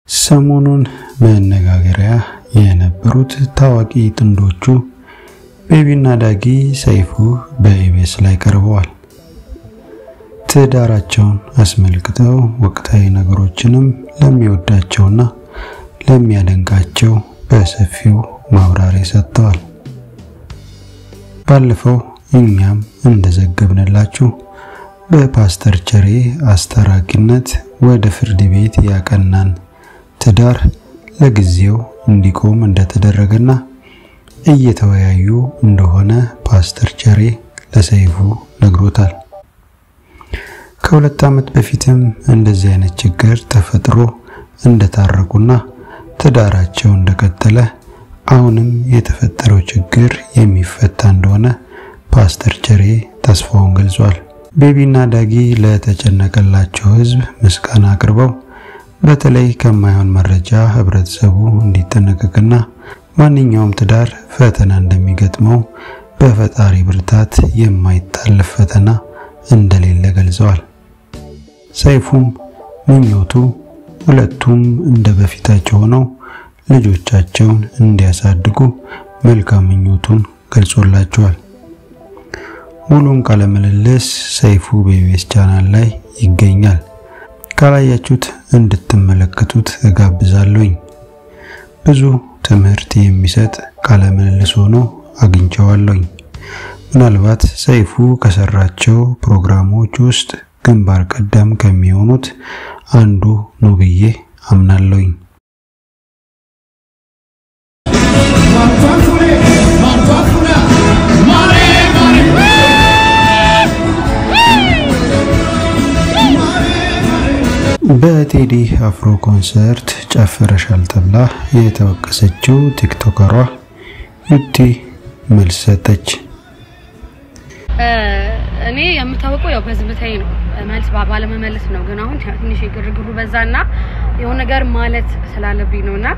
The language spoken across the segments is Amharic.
ሰሞኑን መነጋገሪያ የነበሩት ታዋቂ ጥንዶቹ ቤቢና ዳጊ ሰይፉ በኢቢኤስ ላይ ቀርበዋል። ትዳራቸውን አስመልክተው ወቅታዊ ነገሮችንም ለሚወዳቸውና ለሚያደንቃቸው በሰፊው ማብራሪያ ሰጥተዋል። ባለፈው እኛም እንደዘገብንላችሁ በፓስተር ቸሬ አስታራቂነት ወደ ፍርድ ቤት ያቀናን ትዳር ለጊዜው እንዲቆም እንደተደረገና እየተወያዩ እንደሆነ ፓስተር ቸሬ ለሰይፉ ነግሮታል። ከሁለት ዓመት በፊትም እንደዚህ አይነት ችግር ተፈጥሮ እንደታረቁና ትዳራቸው እንደቀጠለ አሁንም የተፈጠረው ችግር የሚፈታ እንደሆነ ፓስተር ቸሬ ተስፋውን ገልጿል። ቤቢና ዳጊ ለተጨነቀላቸው ሕዝብ ምስጋና አቅርበው በተለይ ከማይሆን መረጃ ህብረተሰቡ እንዲጠነቀቅና ማንኛውም ትዳር ፈተና እንደሚገጥመው በፈጣሪ ብርታት የማይታለፍ ፈተና እንደሌለ ገልጸዋል። ሰይፉም ምኞቱ ሁለቱም እንደ በፊታቸው ሆነው ልጆቻቸውን እንዲያሳድጉ መልካም ምኞቱን ገልጾላቸዋል። ሙሉን ቃለ ምልልስ ሰይፉ በኢቢኤስ ቻናል ላይ ይገኛል። ካላያችሁት እንድትመለከቱት እጋብዛለሁኝ። ብዙ ትምህርት የሚሰጥ ቃለ ምልልስ ሆኖ አግኝቼዋለሁኝ። ምናልባት ሰይፉ ከሰራቸው ፕሮግራሞች ውስጥ ግንባር ቀደም ከሚሆኑት አንዱ ነው ብዬ አምናለሁኝ። በቴዲ አፍሮ ኮንሰርት ጨፍረሻል ተብላ የተወቀሰችው ቲክቶከሯ ዩቲ መልስ ሰጠች። እኔ የምታወቀው ያው በዝምታዬ ነው፣ መልስ ባለመመለስ ነው። ግን አሁን ትንሽ ግርግሩ በዛና የሆነ ነገር ማለት ስላለብኝ ነውና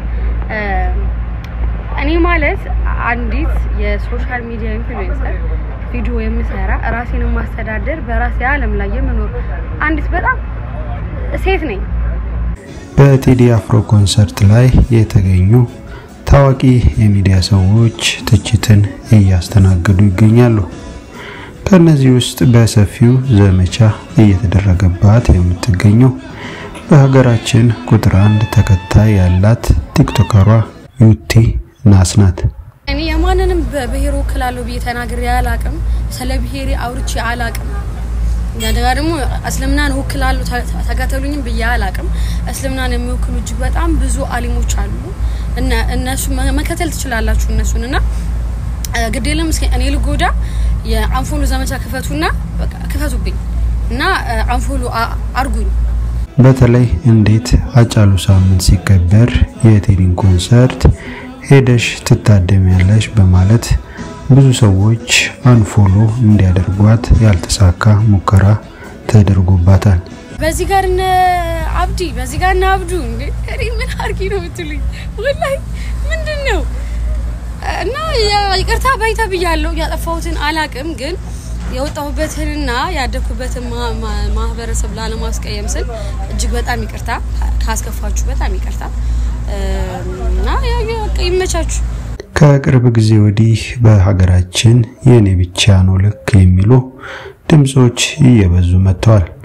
እኔ ማለት አንዲት የሶሻል ሚዲያ ኢንፍሉዌንሰር ቪዲዮ የምሰራ ራሴን ማስተዳደር በራሴ ዓለም ላይ የምኖር አንዲት በጣም ሴት ነኝ። በቴዲ አፍሮ ኮንሰርት ላይ የተገኙ ታዋቂ የሚዲያ ሰዎች ትችትን እያስተናገዱ ይገኛሉ። ከነዚህ ውስጥ በሰፊው ዘመቻ እየተደረገባት የምትገኘው በሀገራችን ቁጥር አንድ ተከታይ ያላት ቲክቶከሯ ዩቲ ናስ ናት። እኔ የማንንም በብሔር ወክላለሁ ብዬ ተናግሬ አላቅም። ስለ ብሔሬ አውርቼ አላቅም። እንደገና ደግሞ እስልምናን ወክላለሁ ተከተሉኝም ብዬ አላቅም። እስልምናን የሚወክሉ እጅግ በጣም ብዙ አሊሞች አሉ። እነሱ መከተል ትችላላችሁ እነሱን እና ግድ የለም እስኪ እኔ ልጎዳ የአንፎሎ ዘመቻ ክፈቱና ክፈቱብኝ እና አንፎሎ አርጉኝ። በተለይ እንዴት አጫሉ ሳምንት ሲከበር የቴዲን ኮንሰርት ሄደሽ ትታደሚያለሽ በማለት ብዙ ሰዎች አንፎሎ እንዲያደርጓት ያልተሳካ ሙከራ ተደርጎባታል። በዚህ ጋር እነ አብዲ በዚህ ጋር እነ አብዱ እንዴ እኔ ምን አርጊ ነው የምትሉኝ? ወላሂ ምንድን ነው እና ይቅርታ ባይታ ብያለሁ። ያጠፋሁትን አላቅም፣ ግን የወጣሁበትንና ያደግኩበትን ማህበረሰብ ላለማስቀየም ስል እጅግ በጣም ይቅርታ ካስከፋችሁ፣ በጣም ይቅርታ እና ይመቻችሁ። ከቅርብ ጊዜ ወዲህ በሀገራችን የኔ ብቻ ነው ልክ የሚሉ ድምጾች እየበዙ መጥተዋል።